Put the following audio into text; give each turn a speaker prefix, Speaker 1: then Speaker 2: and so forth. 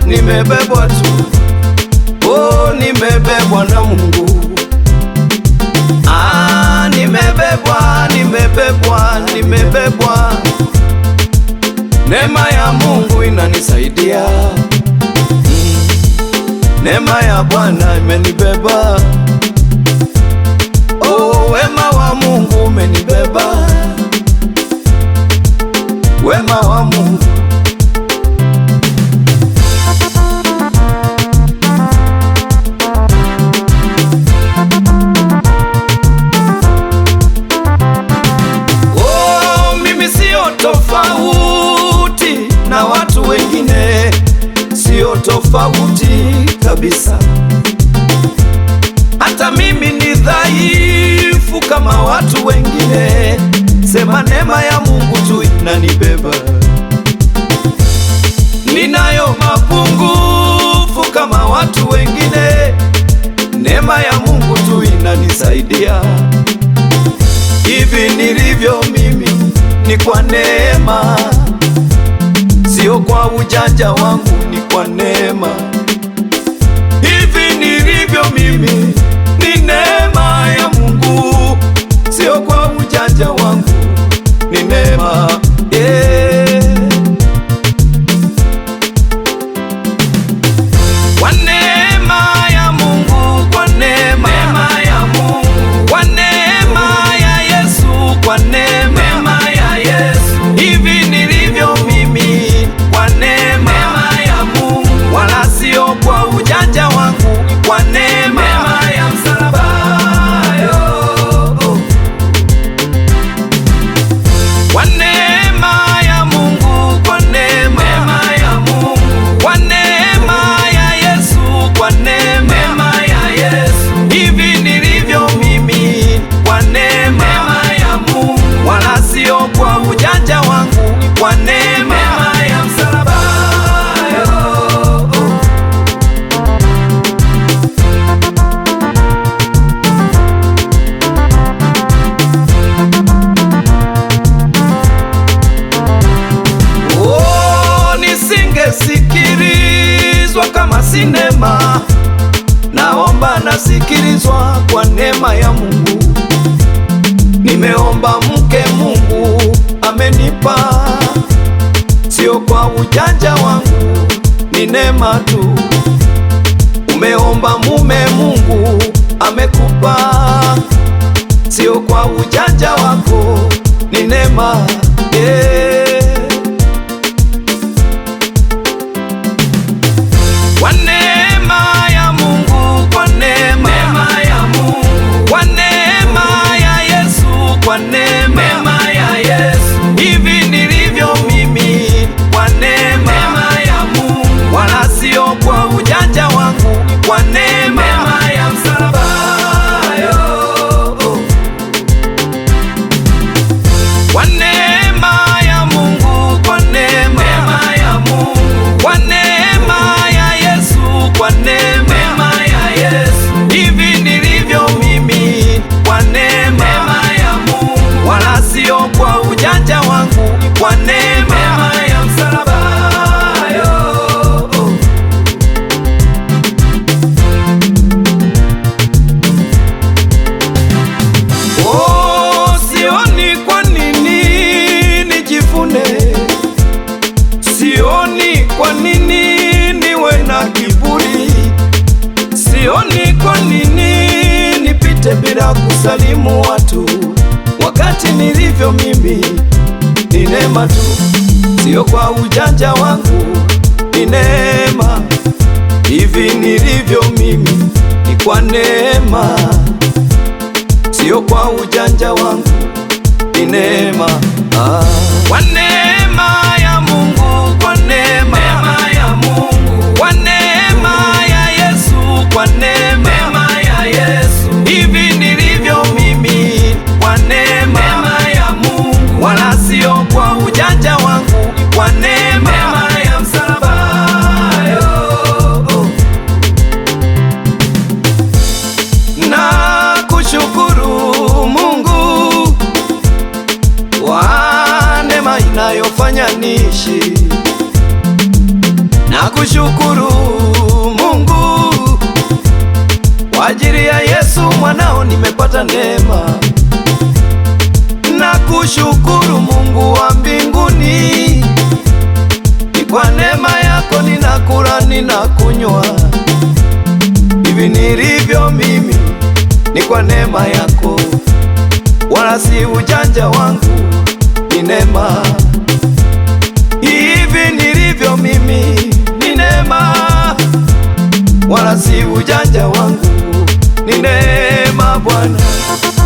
Speaker 1: nimebebwa tu, oh, nimebebwa na Mungu. Ah, nimebebwa, nimebebwa, nimebebwa. Neema ya Mungu inanisaidia. Mm. Neema ya Bwana imenibeba. Oh, wema wa Mungu umenibeba. Wema wa Mungu Oh, mimi sio tofauti na watu wengine, sio tofauti kabisa. Hata mimi ni dhaifu kama watu wengine, sema neema ya Mungu tu inanibeba. Ninayo mapungufu kama watu wengine, neema ya Mungu tu inanisaidia. Hivi nilivyo mimi ni kwa neema, sio kwa ujanja wangu, ni kwa neema. Hivi nilivyo mimi ni neema ya Mungu, sio kwa ujanja wangu, ni neema yeah. Kwa neema ya Mungu, kwa neema ya Mungu, kwa neema ya Yesu, kwa neema ya Yesu, hivi nilivyo mimi, kwa neema ya Mungu, wala sio kwa ujanja wangu, kwa neema ya msalaba yo. Kwa neema ya Mungu, kwa neema ya Mungu, kwa neema ya Yesu, kwa neema ya Yesu, hivi nilivyo mimi, kwa neema ya Mungu, wala sio kwa ujanja wangu, kwa neema ya msalaba yo. Oh, nisingesikilizwa kama sinema. Naomba nasikilizwa kwa neema ya Mungu. Nimeomba mke, Mungu amenipa, sio kwa ujanja wangu, ni neema tu. Umeomba mume, Mungu amekupa, sio kwa ujanja wako, ni neema yeah. Kwa neema ya Mungu, kwa neema ya Mungu, kwa neema ya Yesu, kwa neema ya Yesu, hivi nilivyo mimi, kwa neema ya Mungu, wala sio kwa ujanja wangu, kwa neema ya msalaba yo. Kwa neema ya Mungu, kwa neema ya Mungu, kwa neema ya Yesu, kwa neema ya Yesu, hivi nilivyo mimi, kwa neema ya Mungu, wala sio kwa ujanja wangu, kwa neema ya msalaba yo. Oh, sioni kwa nini nijivune, sioni kwa nini niwe na kiburi, sioni kwa nini nipite bila kusalimu watu, wakati nilivyo mimi ni neema tu, sio kwa ujanja wangu, ni neema. Hivi nilivyo mimi ni kwa neema sio kwa ujanja wangu, ni neema ah. Kwa neema ya Mungu, kwa neema ya Mungu, kwa neema ya Yesu, kwa neema ya Yesu, hivi nilivyo mimi, kwa neema ya Mungu, wala sio kwa ujanja wangu, kwa neema ya msalaba yo. na kushukuru Mungu kwa neema inayofanya niishi, na Nakushukuru Mungu kwa ajili ya Yesu mwanao nimepata neema. Nakushukuru Mungu wa mbinguni, ni kwa neema yako ninakula, ninakunywa. Hivi nilivyo mimi ni kwa neema yako, wala si ujanja wangu, ni neema. Hivi nilivyo mimi ni neema, wala si ujanja wangu, ni neema Bwana.